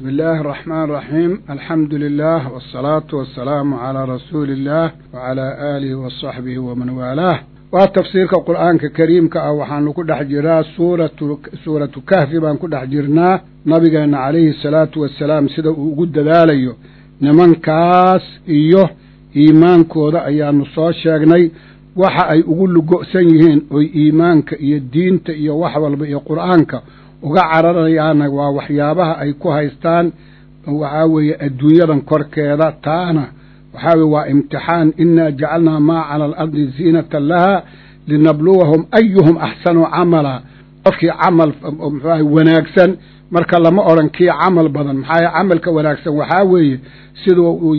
بسم الله الرحمن الرحيم الحمد لله والصلاة والسلام على رسول الله وعلى آله وصحبه ومن والاه waa tafsiirka qur-aanka kariimka ah waxaanu ku dhex jiraa suuratu suuratu kahfi baan ku dhex jirnaa nabigeenna calayhi salaatu wasalaam sida uu ugu dadaalayo nimankaas iyo iimaankooda ayaanu soo sheegnay waxa ay ugu lugo'san yihiin oy iimaanka iyo diinta iyo wax walba iyo qur-aanka uga cararayaana waa waxyaabaha ay ku haystaan waxaa weeye adduunyadan korkeeda taana waxaa weye waa imtixaan inaa jacalnaa maa cala alardi ziinatan laha linabluwahum ayuhum axsanu camala qofkii camal muxuaha wanaagsan marka lama odhan kii camal badan maxaa camalka wanaagsan waxaa weeye siduu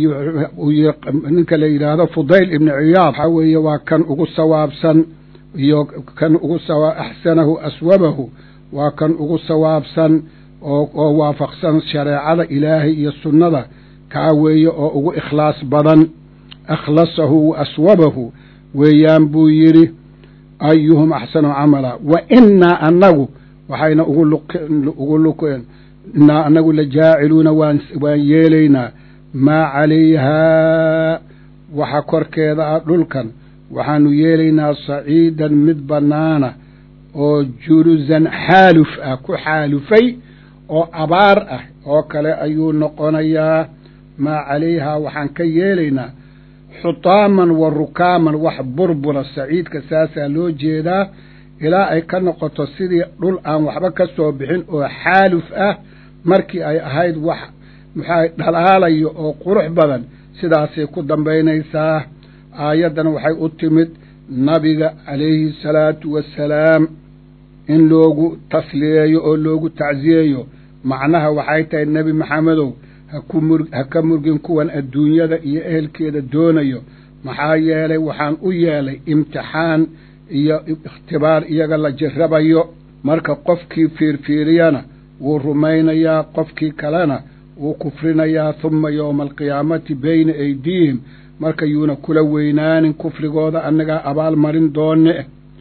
ninka la yidhaahdo fudayl ibni ciyaad waxaa weeye waa kan ugu sawaabsan iyo kan ugu axsanahu aswabahu waa kan ugu sawaabsan oo waafaqsan shareecada ilaahay iyo sunnada kaa weeye oo ugu ikhlaas badan akhlasahu wa aswabahu weeyaan buu yidhi ayuhum axsanu camala wa innaa annagu waxayna ugu luqeen innaa annagu la jaaciluuna waan waan yeelaynaa maa calayhaa waxa korkeeda ah dhulkan waxaanu yeelaynaa saciidan mid bannaana oo julusan xaaluf ah ku xaalufay oo abaar ah oo kale ayuu noqonayaa maa calayhaa waxaan ka yeelaynaa xutaaman wa rukaaman wax burbura saciidka saasaa loo jeedaa ilaa ay ka noqoto sidii dhul aan waxba ka soo bixin oo xaaluf ah markii ay ahayd wax muxaa dhalaalayo oo qurux badan sidaasay ku dambaynaysaa aayaddan waxay u timid nabiga calayhi salaatu wassalaam in loogu tasliyeeyo oo loogu tacsiyeeyo macnaha waxay tahay nebi maxamedow ha ka murgin kuwan adduunyada iyo ehelkeeda doonayo maxaa yeelay waxaan u yeelay imtixaan iyo ikhtibaar iyaga la jirabayo marka qofkii fiirfiiriyana wuu rumaynayaa qofkii kalena wuu kufrinayaa humma yowma alqiyaamati bayna aydiihim marka yuuna kula weynaanin kufrigooda annagaa abaal marin doone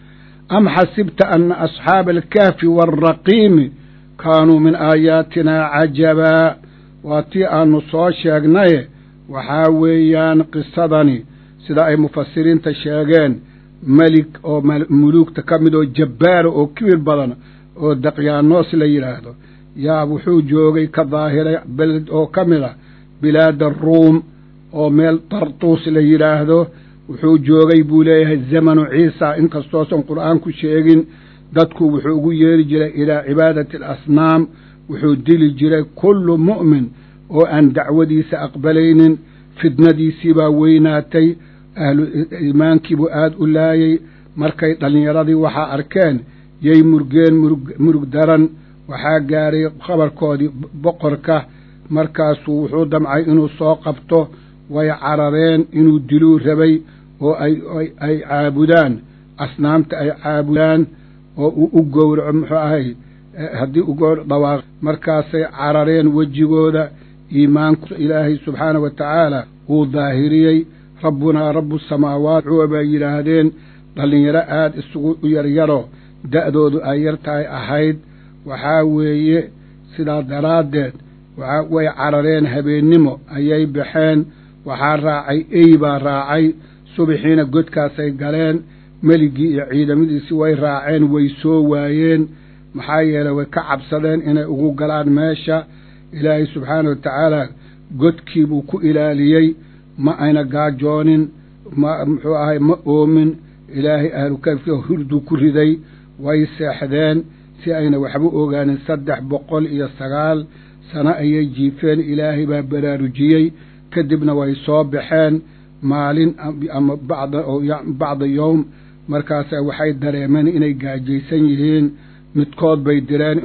am xasibta ana asxaaba alkahfi waaraqiimi kaanuu min aayaatinaa cajabaa waa tii aanu soo sheegnaye waxaa weeyaan qisadani sida ay mufasiriinta sheegeen melig oo muluugta ka mid oo jabbaara oo kibir badan oo daqyaanoos la yidhaahdo yaa wuxuu joogay ka daahiray beled oo ka mid ah bilaada ruum oo meel tartuus la yidhaahdo wuxuu joogay buu leeyahay zamanu ciisa inkastoosan qur'aan ku sheegin dadku wuxuu ugu yeeri jiray ilaa cibaadati alasnaam wuxuu dili jiray kullu mu'min oo aan dacwadiisa aqbalaynin fidnadiisii baa weynaatay ahlu iimaankiibuu aada u laayay markay dhallinyaradii waxaa arkeen yay murgeen murug daran waxaa gaaray khabarkoodii boqorka markaasuu wuxuu damcay inuu soo qabto way carareen inuu diluu rabay oo ay ay caabudaan asnaamta ay caabudaan oo uu u gowraco muxuu ahay haddii u gowr dhawaaq markaasay carareen wejigooda iimaanku ilaahay subxaana wa tacaala wuu daahiriyey rabbunaa rabbu samaawaat cuwa bay yidhaahdeen dhallinyaro aada isugu yaryaro da'doodu ay yar tahay ahayd waxaa weeye sidaa daraaddeed waxa way carareen habeennimo ayay baxeen waxaa raacay ey baa raacay subaxiina godkaasay galeen meligii iyo ciidamadiisii way raaceen way soo waayeen maxaa yeelay way ka cabsadeen inay ugu galaan meesha ilaahay subxaana wa tacaala godkii buu ku ilaaliyey ma ayna gaajoonin ma muxuu ahay ma oomin ilaahay ahlukafka hurduu ku riday way seexdeen si ayna waxba ogaanin saddex boqol iyo sagaal sano ayay jiifeen ilaahay baa baraarujiyey kadibna way soo baxeen maalin ama bacda yowm markaasa waxay dareemeen inay gaajaysan yihiin midkood bay direen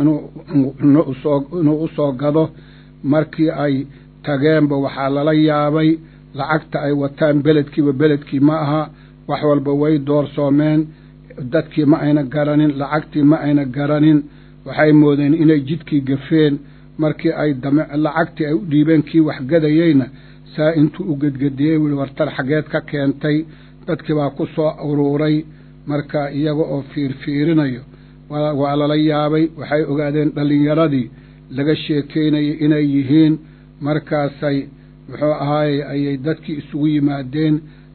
inuu u soo gado markii ay tageenba waxaa lala yaabay lacagta ay wataan beledkiiba beledkii ma aha wax walba way doorsoomeen dadkii ma ayna garanin lacagtii ma ayna garanin waxay moodeen inay jidkii gafeen markii ay lacagtii ay u dhiibeen kii waxgadayeyna saa intuu u gedgediyey wuli wartar xaggeed ka keentay dadkii baa ku soo uruuray marka iyaga oo fiirfiirinayo waa lala yaabay waxay ogaadeen dhallinyaradii laga sheekeynayo inay yihiin markaasay muxuu ahaaye ayay dadkii isugu yimaadeen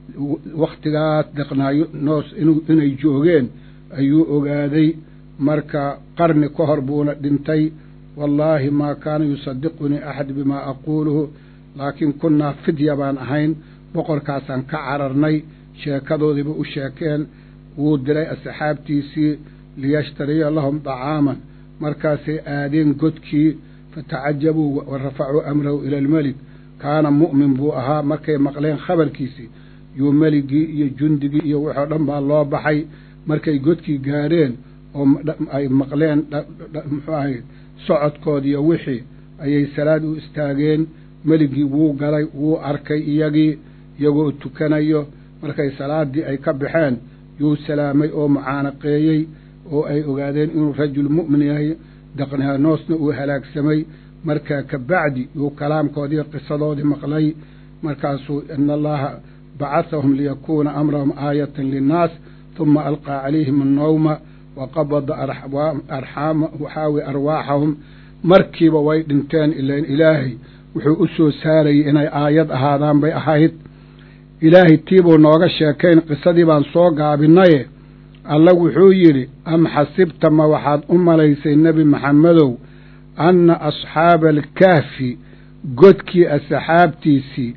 wakhtigaas deqnaayo noos inay joogeen ayuu ogaaday marka qarni ka hor buuna dhintay wallaahi maa kaana yusadiqunii axad bimaa aquuluhu laakiin kunnaa fidya baan ahayn boqorkaasaan ka cararnay sheekadoodiiba u sheekeen wuu diray asxaabtiisii liyashtariya lahum dacaaman markaasay aadeen godkii fatacajabuu wa rafacuu amrahu ila almelik kaana mu'min buu ahaa markay maqleen khabarkiisii yuu meligii iyo jundigii iyo waxoo dhan baa loo baxay markay godkii gaadheen oo ay maqleen muxuu ahay socodkoodiiyo wixii ayay salaad u istaageen meligii wuu galay wuu arkay iyagii iyagoo tukanayo markay salaaddii ay ka baxeen yuu salaamay oo mucaanaqeeyey oo ay ogaadeen inuu rajul mu'min yahay daqnaanoosna uu halaagsamay markaa ka bacdi yuu kalaamkoodii qisadoodii maqlay markaasuu ina allaha bacahahum liyakuuna amrahum aayatan linnaas huma alqaa calayhim annawma wa qabada arxaama waxaawi arwaaxahum markiiba way dhinteen ilan ilaahay wuxuu u soo saarayay inay aayad ahaadaan bay ahayd ilaahay tiibuu nooga sheekayn qisadii baan soo gaabinaye alla wuxuu yidhi am xasibta ma waxaad u malaysay nebi maxamedow anna asxaaba alkahfi godkii asxaabtiisii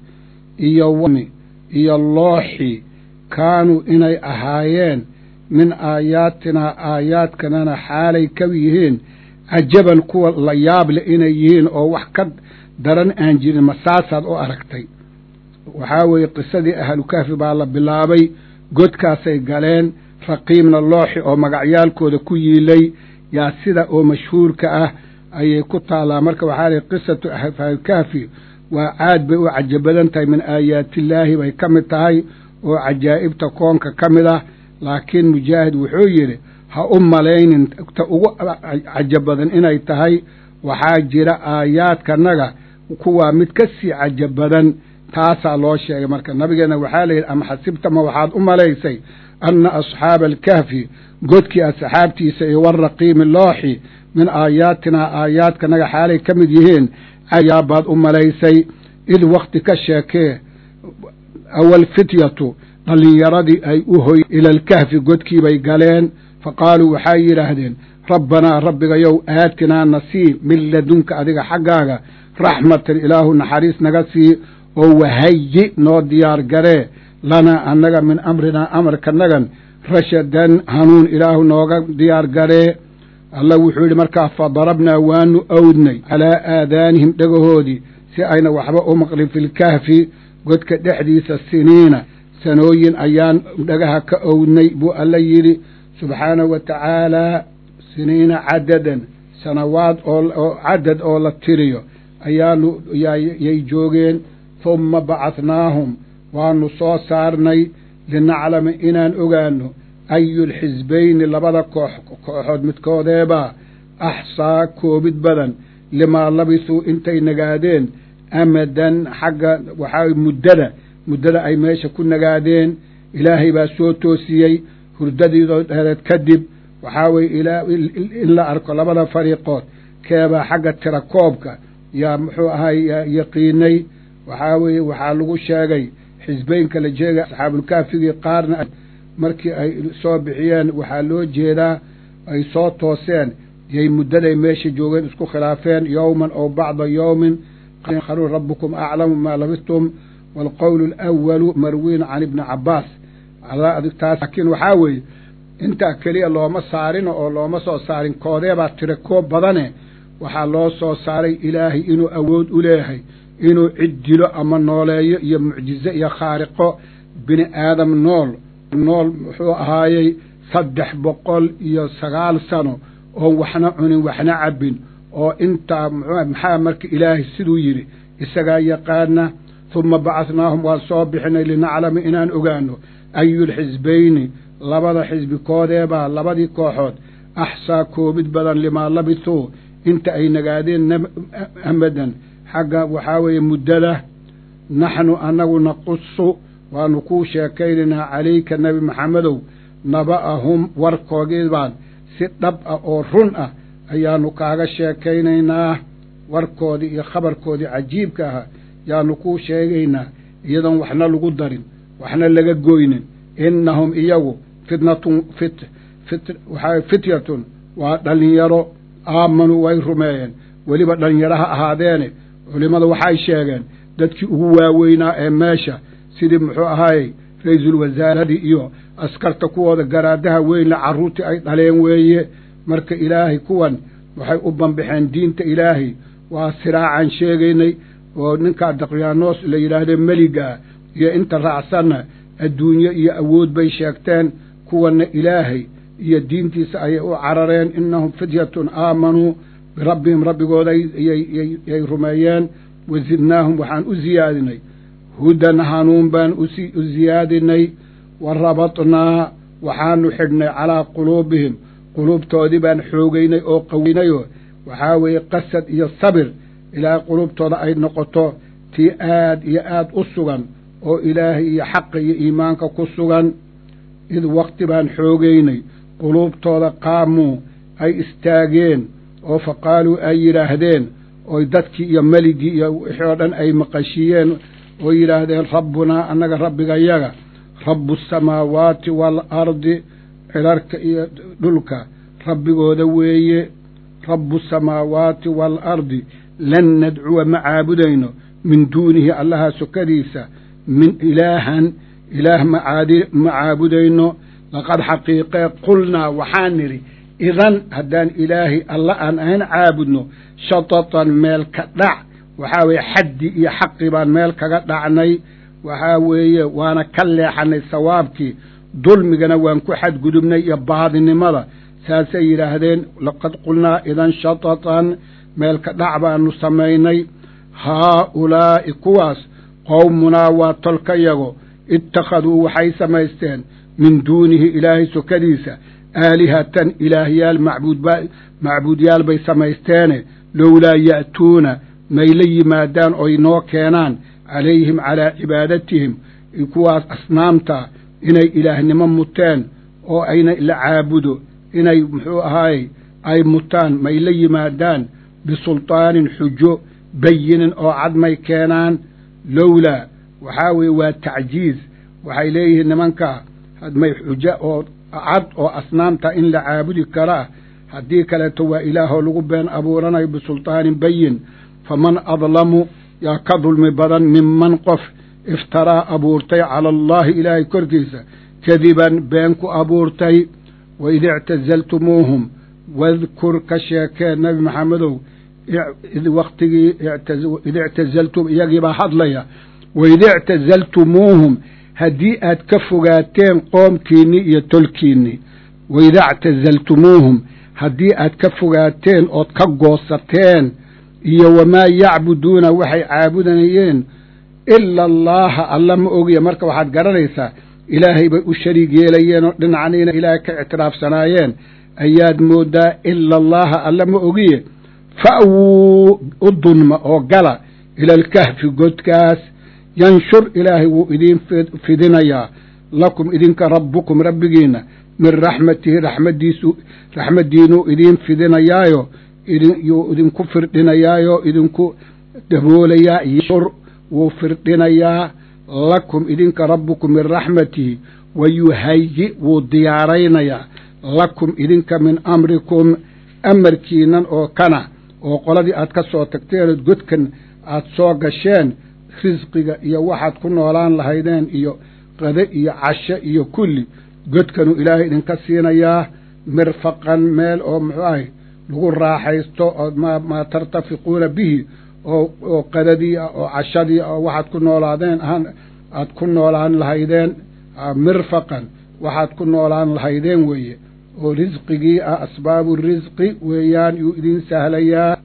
iyo iyo looxii kaanuu inay ahaayeen min aayaatinaa aayaadkanana xaalay ka yihiin cajaban kuwa la yaable inay yihiin oo wax ka daran aan jirin ma saasaad u aragtay waxaa weeye qisadii ahlukahfi baa la bilaabay godkaasay galeen raqiibna looxi oo magacyaalkooda ku yiilay yaa sida oo mashhuurka ah ayay ku taallaa marka waxaa lihi qisatu ahlukahfi waa caad bay u caja badan tahay min aayaatillaahi bay ka mid tahay oo cajaa'ibta koonka ka mid ah laakiin mujaahid wuxuu yidhi ha u malaynin ta ugu caja badan inay tahay waxaa jira aayaadkanaga kuwaa mid ka sii caja badan taasaa loo sheegay marka nabigeenna waxaa layidhi ama xasibta ma waxaad u malaysay anna asxaaba alkahfi godkii asxaabtiisa iyo waraqiimi looxi min aayaatinaa aayaadkanaga xaalay ka mid yihiin cayaabaad u malaysay id wakti ka sheekee awal fityatu dhallinyaradii ay u hoy ila alkahfi godkiibay galeen fa qaaluu waxay yidhaahdeen rabbanaa rabbigayow aatinaa nasii min ladunka adiga xaggaaga raxmatan ilaahu naxariis naga sii oo wahayi noo diyaar garee lanaa annaga min amrinaa amarkanagan rashadan hanuun ilaahu nooga diyaar garee allah wuxuu yidhi markaa fadarabnaa waanu owdnay calaa aadaanihim dhagahoodii si ayna waxba u maqlin filkahfi godka dhexdiisa siniina sanooyin ayaan dhagaha ka owdnay buu alla yidhi subxaanahu wa tacaalaa siniina cadadan sanawaad oo cadad oo la tiriyo ayaanu yay joogeen humma bacadnaahum waanu soo saarnay linaclama inaan ogaano ayulxisbayni labada koox kooxood midkoodeebaa axsaa koobid badan limaa labisuu intay nagaadeen amadan xagga waxaa muddada muddada ay meesha ku nagaadeen ilaahay baa soo toosiyey hurdadiidoo dheereed kadib waxaa weye in la arko labada fariiqood keebaa xagga tira koobka yaa muxuu ahay yaqiinay waxaa weeye waxaa lagu sheegay xisbeynka la jeegay asxaabulkaafigii qaarna markii ay soo bixiyeen waxaa loo jeedaa ay soo tooseen yay muddaday meesha joogeen isku khilaafeen yowman ow bacda yowmin qalu rabbukum aclamu maa labistum waalqowlu alawalu marwiin can ibni cabbaas taas laakiin waxaa weeye intaa keliya looma saarin oo looma soo saarin koodeebaa tira koob badane waxaa loo soo saaray ilaahay inuu awood u leeyahay inuu cid dilo ama nooleeyo iyo mucjize iyo khaariqo bini aadam nool nool muxuu ahaayey saddex boqol iyo sagaal sano oon waxna cunin waxna cabbin oo intaa maxaa marka ilaahay siduu yidhi isagaa yaqaana humma bacadnaahum waan soo bixinay linaclama inaan ogaano ayulxisbayni labada xisbi koodeebaa labadii kooxood axsaa koobid badan limaa labisuu inta ay nagaadeen amadan xagga waxaa weeye muddada naxnu annagu naqusu waanu kuu sheekaynaynaa calayka nebi maxamedow naba'ahum warkoogii baan si dhab ah oo run ah ayaanu kaaga sheekaynaynaa warkoodii iyo khabarkoodii cajiibka ahaa yaanu kuu sheegaynaa iyadoon waxna lagu darin waxna laga goynin innahum iyagu fitnatun fit fit waxaa fityatun waa dhallinyaro aamanuu way rumeeyeen weliba dhallinyaro ha ahaadeene culimmadu waxay sheegeen dadkii ugu waaweynaa ee meesha sidii muxuu ahaayey ra-iisul wasaaradii iyo askarta kuwooda garaadaha weynla carruurtii ay dhaleen weeye marka ilaahay kuwan waxay u banbaxeen diinta ilaahay waa siraacan sheegaynay oo ninkaa daqyaanoos la yidhaahdo meligaa iyo inta raacsanna adduunye iyo awood bay sheegteen kuwanna ilaahay iyo diintiisa ayay u carareen innahum fityatun aamanuu birabbihim rabbigooda yay rumeeyeen wa zidnaahum waxaan u siyaadinay hudan hanuun baan u siyaadinay wa rabatnaa waxaanu xidhnay calaa quluubihim quluubtoodii baan xoogaynay oo qaweynayoo waxaa weeye qasad iyo sabir ilaahay quluubtooda ay noqoto tii aad iyo aad u sugan oo ilaahay iyo xaqa iyo iimaanka ku sugan id waqti baan xoogaynay quluubtooda qaamuu ay istaageen oo fa qaaluu ay yidhaahdeen oy dadkii iyo meligii iyo wixii oo dhan ay maqashiiyeen oo yidhaahdeen rabbunaa annaga rabbigayaga rabbu asamaawaati waalardi cilarka iyo dhulka rabbigooda weeye rabbu asamaawaati waalardi lan nadcuwa ma caabudayno min duunihi allaha sokadiisa min ilaahan ilaah macaadi ma caabudayno laqad xaqiiqee qulnaa waxaan nidhi idan haddaan ilaahay alla aan ahayn caabudno shatatan meel ka dhac waxaa weeye xaddi iyo xaqi baan meel kaga dhacnay waxaa weeye waana ka leexanay sawaabkii dulmigana waan ku xadgudubnay iyo baadinimada saasay yidhaahdeen laqad qulnaa idan shatatan meel ka dhac baanu samaynay haa-ulaa'i kuwaas qowmunaa waa tolkayago ittakhaduu waxay samaysteen min duunihi ilaahay sokadiisa aalihatan ilaahyaal macbuudba macbuudyaal bay samaysteene lowlaa ya'tuuna may la yimaadaan oy noo keenaan calayhim calaa cibaadatihim kuwaas asnaamta inay ilaahnimo muteen oo ayna la caabudo inay muxuu ahaayey ay mutaan may la yimaadaan bisultaanin xujo bayinin oo cad may keenaan lowlaa waxaa weeye waa tacjiiz waxay leeyihiin nimankaa may xujo oo cad oo asnaamta in la caabudi karaa haddii kaleeto waa ilaahoo lagu been abuuranayo bisultaanin bayin faman adlamu yaa ka dulmi badan minman qof iftaraa abuurtay cala allaahi ilaahay korkiisa kadiban been ku abuurtay waid ictazaltumuuhum wadkur ka sheekee nebi maxamedow id waktigii id ictazaltum iyagiibaa hadlaya waid ictazaltumuuhum haddii aad ka fogaateen qoomkiinni iyo tolkiinni waida ictazaltumuuhum haddii aad ka fogaateen ood ka goosateen iyo wamaa yacbuduuna waxay caabudanayeen ila allaaha alla ma ogiya marka waxaad garanaysaa ilaahay bay u shariig yeelayeen oo dhinacniina ilaahay ka ictiraafsanaayeen ayaad moodaa ila allaaha alla ma ogiye fa'wuu u dunma oo gala ila alkahfi godkaas yanshur ilaahay wuu idiin fidinayaa lakum idinka rabbukum rabbigiinna min raxmatihi raxmadiisu raxmaddiinuu idiin fidinayaayo yuu idinku firdhinayaayo idinku daboolayaa yanshur wuu firdhinayaa lakum idinka rabbukum min raxmatihi wa yuhayi wuu diyaaraynayaa lakum idinka min amrikum amarkiinan oo kana oo qoladii aad ka soo tagteenood godkan aad soo gasheen risqiga iyo waxaad ku noolaan lahaydeen iyo qade iyo casho iyo kulli godkanuu ilaahay idinka siinayaa mirfaqan meel oo muxuu ahay lagu raaxaysto oo maa tartafiquuna bihi oo qadadii ah oo cashadii ah oo waxaad ku noolaadeen ahaan aad ku noolaan lahaydeen mirfaqan waxaad ku noolaan lahaydeen weeye oo risqigii ah asbaabu risqi weeyaan yuu idiin sahlayaa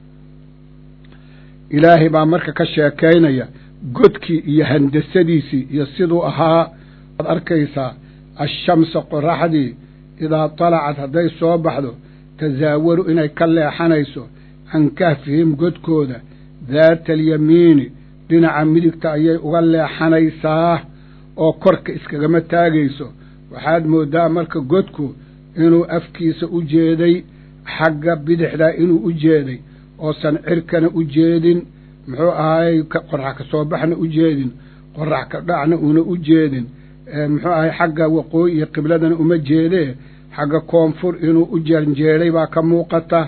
ilaahay baa marka ka sheekaynaya godkii iyo handasadiisii iyo siduu ahaa waad arkaysaa ashamsa qoraxdii idaa talacad hadday soo baxdo tasaawaru inay ka leexanayso can kahfihim godkooda daata alyamiini dhinaca midigta ayay uga leexanaysaa oo korka iskagama taagayso waxaad mooddaa marka godku inuu afkiisa u jeeday xagga bidixdaa inuu u jeeday oosan cirkana u jeedin muxuu ahaayey qorax ka soo baxna u jeedin qorax ka dhacna una u jeedin muxuu ahay xagga waqooyi iyo qibladana uma jeedee xagga koonfur inuu u janjeeday baa ka muuqata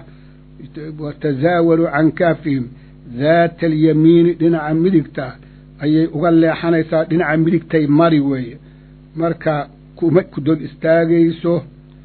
watazaawalu can kaafihim daata alyamiini dhinaca midigta ayay uga leexanaysaa dhinaca midigtay mari weeye marka kuma ku dog istaagayso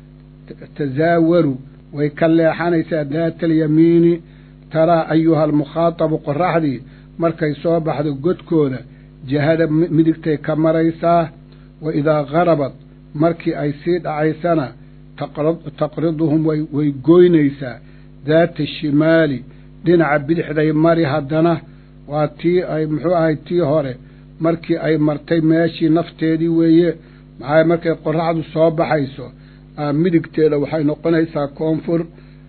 tazaawalu way ka leexanaysaa daata alyamiini taraa ayuha almukhaatabu qoraxdii markay soo baxdo godkooda jihada midigtay ka maraysaa wa idaa garabad markii ay sii dhacaysana taqriduhum way goynaysaa daata shimaali dhinaca bidixday mari haddana waa tii ay muxuu ahay tii hore markii ay martay meeshii nafteedii weeye maxaa markay qoraxdu soo baxayso midigteeda waxay noqonaysaa koonfur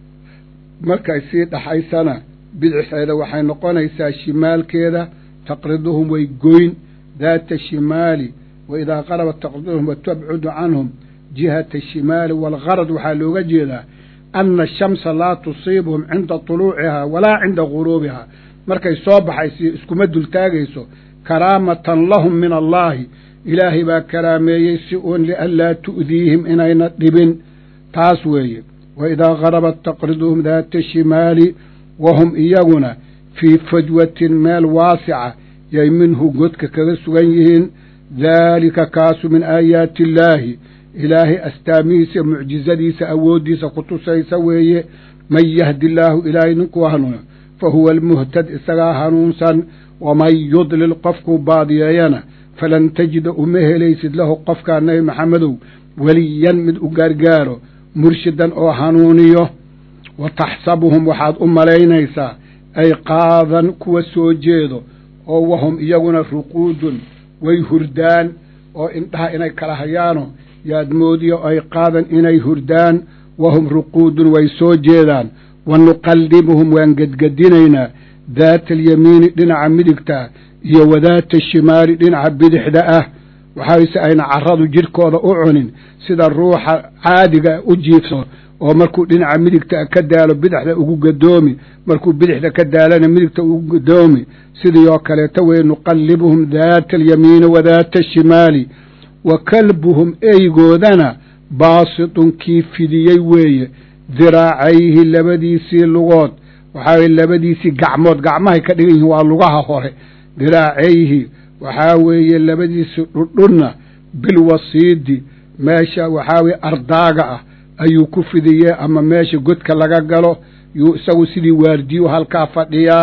markay sii dhaxaysana bidixeeda waxay noqonaysaa shimaalkeeda taqriduhum way goyn daata shimaali wa idaa qarabat taqriduhum wa tabcudu canhum jihata ashimaali waalgarad waxaa looga jeedaa ana ashamsa laa tusiibuhum cinda tuluucihaa walaa cinda guruubihaa markay soo baxayso iskuma dultaagayso karaamatan lahum min allaahi ilaahay baa karaameeyey si uun lianlaa tu'diihim inayna dhibin taas weeye wa idaa garabat taqriduhum daata shimaali wahum iyaguna fii fajwatin meel waasica yay minhu godka kaga sugan yihiin daalika kaasu min aayaati illaahi ilaahay astaamihiisa mucjizadiisa awooddiisa ku tusaysa weeye man yahdi illaahu ilaahay ninkuu hanuuno fa huwa almuhtad isagaa hanuunsan waman yudlil qofkuu baadiyeeyana falan tajida uma helaysid lahu qofkaa nebi maxamedow weliyan mid u gaargaaro murshidan oo hanuuniyo wa taxsabuhum waxaad u malaynaysaa ay qaadan kuwa soo jeedo oo wahum iyaguna ruquudun way hurdaan oo indhaha inay kala hayaano yaad moodiyo ay qaadan inay hurdaan wahum ruquudun way soo jeedaan wa nuqallibuhum waan gedgedinaynaa daata alyamiini dhinaca midigta iyo wadaata shimaali dhinaca bidixda ah waxaase ayna carradu jidhkooda u cunin sida ruuxa caadiga u jiifso oo markuu dhinaca midigta ka daalo bidixda ugu gadoomi markuu bidixda ka daalana midigta ugu gadoomi sidii oo kaleeta weye nuqallibuhum daata alyamiini wadaata ashimaali wa kalbuhum eygoodana baasitun kii fidiyey weeye diraacayhi labadiisii lugood waxaa weye labadiisii gacmood gacmahay ka dhigan yihiin waa lugaha hore diraacayhi waxaa weeye labadiisii dhudhunna bilwasiidi meesha waxaa weye ardaaga ah ayuu ku fidiyey ama meesha godka laga galo yuu isagu sidii waardiyu halkaa fadhiyaa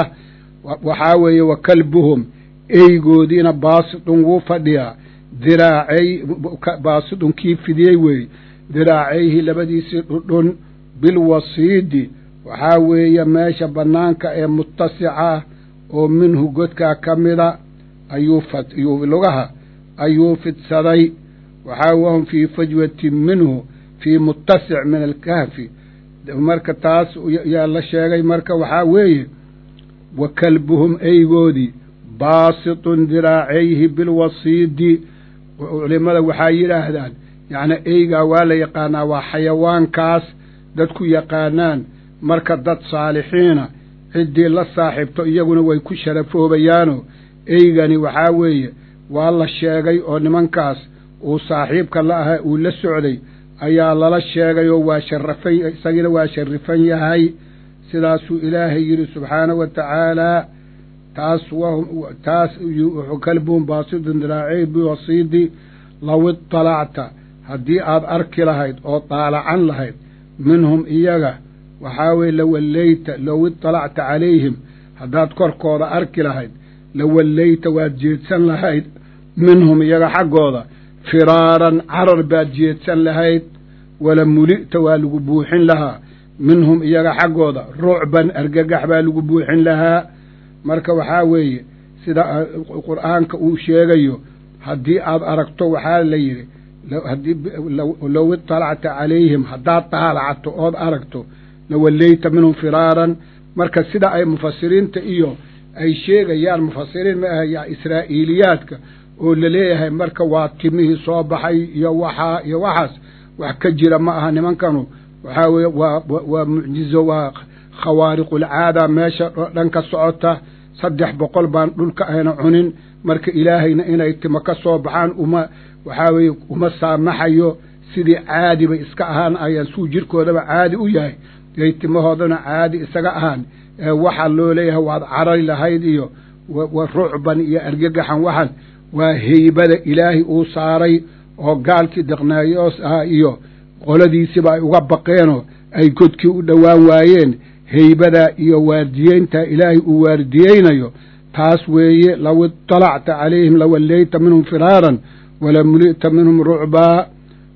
waxaa weeye wa kalbuhum eygoodiina baasitun wuu fadhiyaa diraacay baasidun kii fidiyey weeye diraacayhi labadiisii dhudhun bilwasiidi waxaa weeye meesha bannaanka ee muttasica ah oo minhu godkaa ka mida ayuu ayuu lugaha ayuu fidsaday waxaa wahum fii fajwatin minhu fii muttasic min alkahfi marka taas yaa la sheegay marka waxaa weeye wa kalbuhum eygoodii baasitun diraacayhi bilwasiidi culimada waxaa yidhaahdaan yacnii eygaa waa la yaqaanaa waa xayawaankaas dadku yaqaanaan marka dad saalixiina ciddii la saaxiibto iyaguna way ku sharafoobayaano eygani waxaa weeye waa la sheegay oo nimankaas uu saaxiibka la ahaa uu la socday ayaa lala sheegay oo waa sharafan isagina waa sharifan yahay sidaasuu ilaahay yidhi subxaanahu wa tacaalaa taas wahum taas kalbuhum baasidun diraacey biwasiidi low iطalacta haddii aad arki lahayd oo daalacan lahayd minhum iyaga waxaa weye lawallayta low iطalacta calayhim haddaad korkooda arki lahayd lawallayta waad jeedsan lahayd minhum iyaga xaggooda firaaran carar baad jeedsan lahayd wala muli'ta waa lagu buuxin lahaa minhum iyaga xaggooda rucban argagax baa lagu buuxin lahaa marka waxaa weeye sida qur'aanka uu sheegayo haddii aad aragto waxaa la yidhi haddii low iطalacta calayhim haddaad daalacto ood aragto lawallayta minhum firaaran marka sida ay mufasiriinta iyo ay sheegayaan mufasiriin ma aha israa'iiliyaadka oo laleeyahay marka waa timihii soo baxay iyo waxaa iyo waxaas wax ka jira ma aha nimankanu waxaa weeye waa waa mucjizo waa khawaariqulcaada meesha dhan ka socota saddex boqol baan dhulka ayna cunin marka ilaahayna inay timo ka soo baxaan uma waxaa weeye uma saamaxayo sidii caadi bay iska ahaan ayaan suu jirkoodaba caadi u yahay yay timahoodana caadi isaga ahaan ee waxaa loo leeyahay waad carari lahayd iyo wa rucban iyo argagaxan waxan waa heybada ilaahay uu saaray oo gaalkii deqnaayoos ahaa iyo qoladiisiba ay uga baqeenoo ay godkii u dhowaan waayeen heybadaa iyo waardiyeyntaa ilaahay uu waardiyeynayo taas weeye low iطalacta calayhim lawallayta minhum firaaran walamuli'ta minhum rucbaa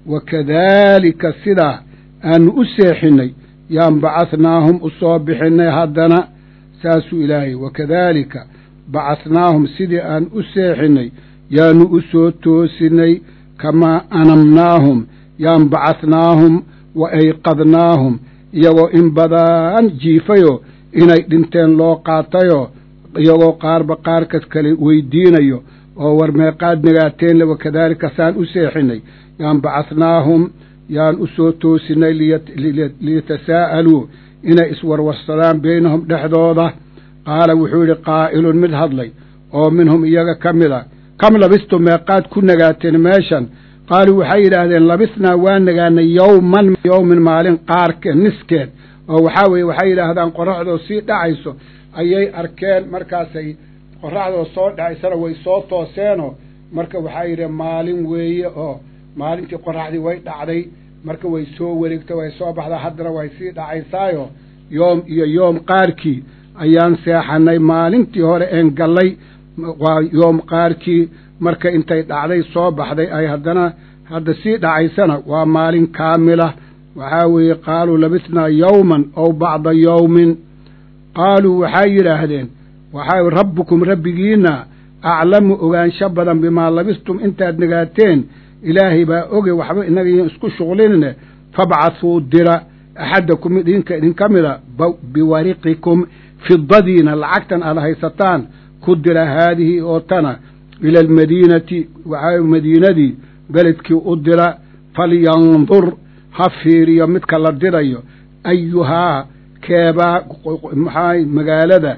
wakadaalika sidaa aanu u seexinnay yaan bacahnaahum u soo bixinnay haddana saasuu ilaahay wakadaalika bacahnaahum sidii aan u seexinnay yaanu u soo toosinay kamaa anamnaahum yaan bacahnaahum wa ayqadnaahum iyagoo in badan jiifayoo inay dhinteen loo qaatayoo iyagoo qaarba qaarkas kale weydiinayo oo war meeqaad nagaateen wakadaalika saan u seexinnay yaan bacahnaahum yaan u soo toosinay liyatasaa'aluu inay iswarwarsadaan beynahum dhexdooda qaala wuxuu yidhi qaa'ilun mid hadlay oo minhum iyaga ka mid a kam labistu meeqaad ku nagaateen meeshan qaaluu waxay yidhaahdeen labisnaa waa nagaanay yowman yowmin maalin qaarkeed niskeed oo waxaa weeye waxay yidhaahdaan qoraxdoo sii dhacayso ayay arkeen markaasay qoraxdoo soo dhacaysana way soo tooseenoo marka waxaa yidhi maalin weeye oo maalintii qoraxdii way dhacday marka way soo wareegtay way soo baxdaa haddana way sii dhacaysaayo yoom iyo yoom qaarkii ayaan seexanay maalintii hore een gallay waa yoom qaarkii marka intay dhacday soo baxday ay haddana hadda sii dhacaysana waa maalin kaamila waxaa weeye qaaluu labisnaa yowman ow bacda yowmin qaaluu waxay yidhaahdeen waxaa rabbukum rabbigiinna aclamu ogaansho badan bimaa labistum intaad nagaateen ilaahay baa oge waxba inaga isku shuqlinine fabcathuu dira axadakum idinka idinka mida biwariqikum fidadiina lacagtan aad haysataan ku dira haadihi oo tana ila almadiinati waxaa madiinadii beledkii u dira falyandur ha fiiriyo midka la dirayo ayuhaa keebaa maxaa magaalada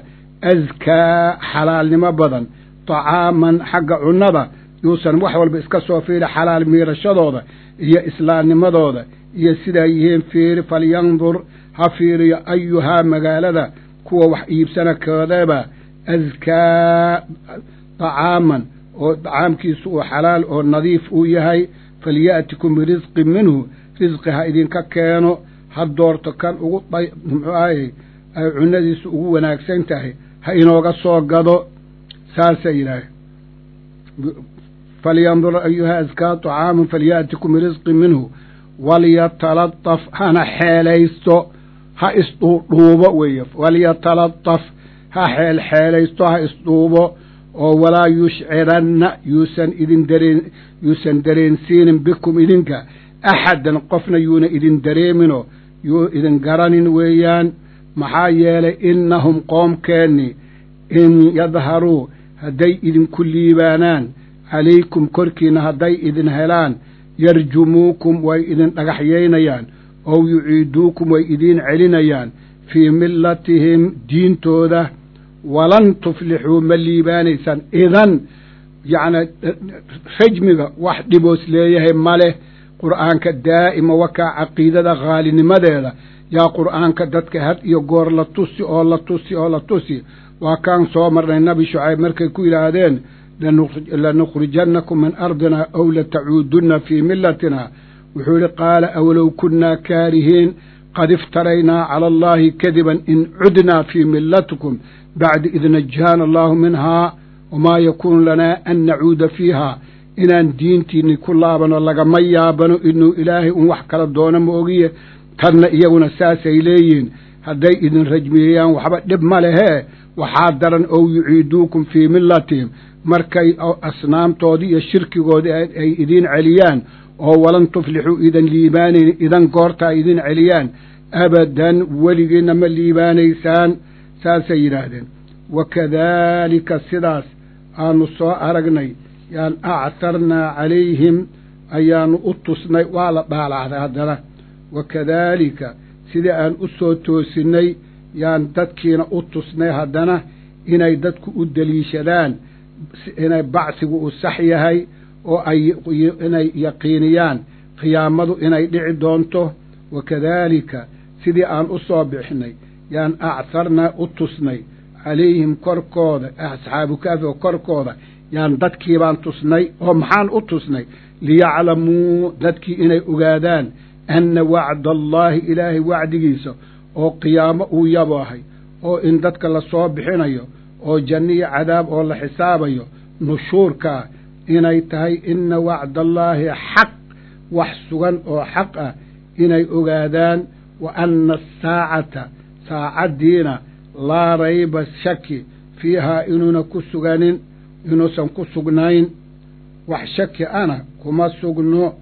askaa xalaalnimo badan tacaaman xagga cunnada yuusan wax walba iska soo fiiri xalaal miirashadooda iyo islaamnimadooda iyo sidaa yihiin fiiri falyandur ha fiiriyo ayuhaa magaalada kuwa wax iibsana koodaba askaa طacaaman oo طacaamkiisu uu xalaal oo nadiif uu yahay falya'tikum birisqin minhu risqi ha idinka keeno ha doorto kan ugu muxuu ahayy ay cunadiisu ugu wanaagsan tahay ha inooga soo gado saasay yidhaah falyandur ayuha askaa طacaaman falya'tikum birisqin minhu walyatalataf hana xeelaysto ha isdhuudhuubo weeye walyatalataf ha xeelxeelaysto ha isdhuubo oo walaa yushciranna yuusan idin dareen yuusan dareensiinin bikum idinka axadan qofna yuuna idin dareeminoo yuu idin garanin weeyaan maxaa yeelay innahum qoomkeenni in yadharuu hadday idinku liibaanaan calaykum korkiinna hadday idin helaan yarjumuukum way idin dhagaxyaynayaan ow yuciiduukum way idiin celinayaan fii millatihim diintooda walan tuflixuu ma liibaanaysaan idan yacni rajmiga wax dhiboos leeyahay ma leh qur'aanka daa'ima wakaa caqiidada khaalinimadeeda yaa qur'aanka dadka had iyo goor la tusi oo la tusi oo la tusi waa kaan soo marnay nabi shucayb markay ku yidhaahdeen lanukhrijannakum min ardina ow latacuudunna fii millatina wuxuu yihi qaala awlow kunnaa kaarihiin qad iftaraynaa cala allahi kadiban in cudnaa fii millatikum bacda id najaana allahu minhaa wamaa yakuunu lanaa an nacuuda fiiha inaan diintiinni ku laabano lagama yaabano inuu ilaahay un wax kala doono ma ogiye tanna iyaguna saasay leeyihiin hadday idin rajmiyeyaan waxba dhib ma lehee waxaa daran ow yuciiduukum fii millatihim markay asnaamtoodii iyo shirkigoodii ay idiin celiyaan oo walan tuflixuu idan liibaanayn idan goortaa idin celiyaan abadan weligiinna ma liibaanaysaan saasay yidhaahdeen wakadaalika sidaas aanu soo aragnay yaan actarnaa calayhim ayaanu u tusnay waa la dhaalacday haddana wakadaalika sidii aan u soo toosinnay yaan dadkiina u tusnay haddana inay dadku u deliishadaan inay bacsigu uu sax yahay oo ay inay yaqiiniyaan qiyaamadu inay dhici doonto wakadaalika sidii aan u soo bixinay yaan acharnaa u tusnay calayhim korkooda asxaabu kaafi oo korkooda yaan dadkiibaan tusnay oo maxaan u tusnay liyaclamuu dadkii inay ogaadaan anna wacda allaahi ilaahay wacdigiisa oo qiyaamo uu yaboohay oo in dadka la soo bixinayo oo janno iyo cadaab oo la xisaabayo nushuurkaa inay tahay inna wacdaallaahi xaq wax sugan oo xaq ah inay ogaadaan wa anna asaacata saacaddiina laa rayba shaki fiihaa inuuna ku suganin inuusan ku sugnayn wax shaki ana kuma sugno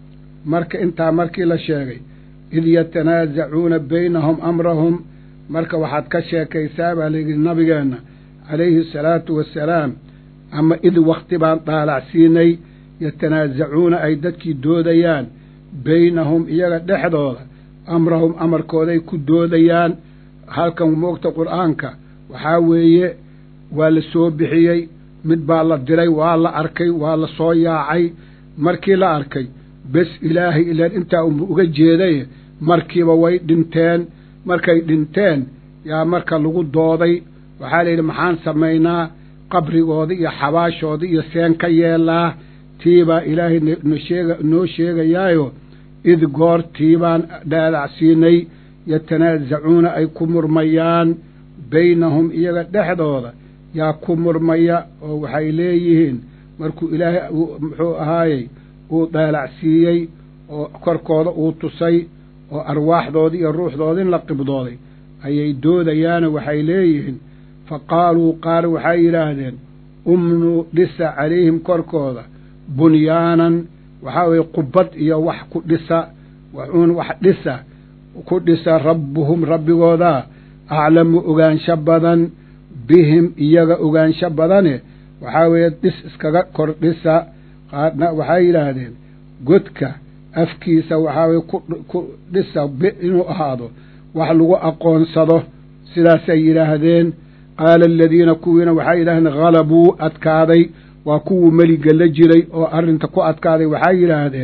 marka intaa markii la sheegay id yatanaasacuuna baynahum amrahum marka waxaad ka sheekaysaa baa layidhi nabigeenna calayhi asalaatu wassalaam ama id wakhti baan daalacsiinay yatanaasacuuna ay dadkii doodayaan baynahum iyaga dhexdooda amrahum amarkooday ku doodayaan halkan moogta qur'aanka waxaa weeye waa la soo bixiyey mid baa la diray waa la arkay waa la soo yaacay markii la arkay bes ilaahay ilaan intaa unba uga jeeday markiiba way dhinteen markay dhinteen yaa marka lagu dooday waxaa layidhi maxaan samaynaa qabrigooda iyo xabaashooda iyo seen ka yeelaa tiibaa ilaahay nsheega noo sheegayaayo id goor tiibaan dhaalacsiinay yatanaasacuuna ay ku murmayaan baynahum iyaga dhexdooda yaa ku murmaya oo waxay leeyihiin markuu ilaahay muxuu ahaayey uu daalacsiiyey oo korkooda uu tusay oo arwaaxdoodii iyo ruuxdoodin la qibdooday ayay doodayaano waxay leeyihiin fa qaaluu qaar waxay yidhaahdeen umnuu dhisa calayhim korkooda bunyaanan waxaa weeye qubad iyo wax ku dhisa waxuun wax dhisa ku dhisa rabbuhum rabbigoodaa aclamu ogaansho badan bihim iyaga ogaansho badane waxaa weeye dhis iskaga kor dhisa qaarna waxay yidhaahdeen godka afkiisa waxaa weye ku dhisa inuu ahaado wax lagu aqoonsado sidaasay yidhaahdeen qaala aladiina kuwiina waxay yidhahdeen halabuu adkaaday waa kuwuu meliga la jiray oo arrinta ku adkaaday waxay yidhaahdeen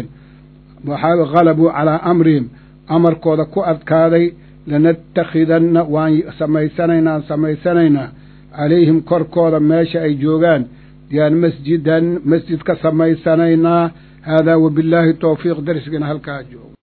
waxaa halabuu calaa amrihim amarkooda ku adkaaday lanattakhidanna waan samaysanaynaan samaysanaynaa calayhim korkooda meesha ay joogaan yaan masjidan masjid ka samaysanaynaa haadaa wabillaahi towfiiq darsigana halkaa joogo